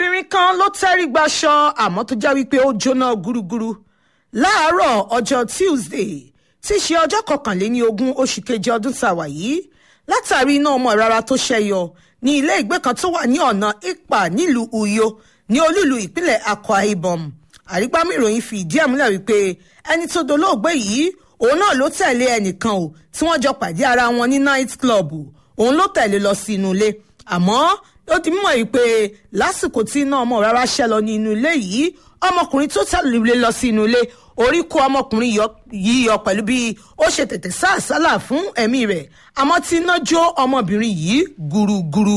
obìnrin kan ló tẹ́rí gbaṣọ àmọ́ tó já wípé ó jóná gúrúgúrú láàárọ̀ ọjọ́ tuesday tí í ṣe ọjọ́ kọkànléní ogún oṣù keje ọdún tá a wà yìí látàrí iná ọmọ ìrara tó ṣẹyọ ní ilé ìgbé kan tó wà ní ọ̀nà ipa nílùú uyo ní olúìlú ìpínlẹ̀ akwa ibom àrígbámú ìròyìn fi ìdí ẹ̀ múlẹ̀ wípé ẹni tó dolóògbé yìí òun náà ló tẹ̀lé ẹnìkan o tí wọ́n jọ pàdé ara wọn ní night club òun ló tẹ̀lé lọ sí inú ilé àmọ́ ó ti mọ̀ yìí pé lásìkò tí iná ọmọ rárá ṣẹ́ lọ ní inú ilé yìí ọmọkùnrin tó tẹ̀lé lọ sí inú ilé orí kó ọmọkùnrin yìí yọ pẹ̀lú bí ó ṣe tètè sá àsálà fún ẹ̀mí rẹ̀ àmọ́ tí iná jó ọmọbìnrin yìí gúrúgúrú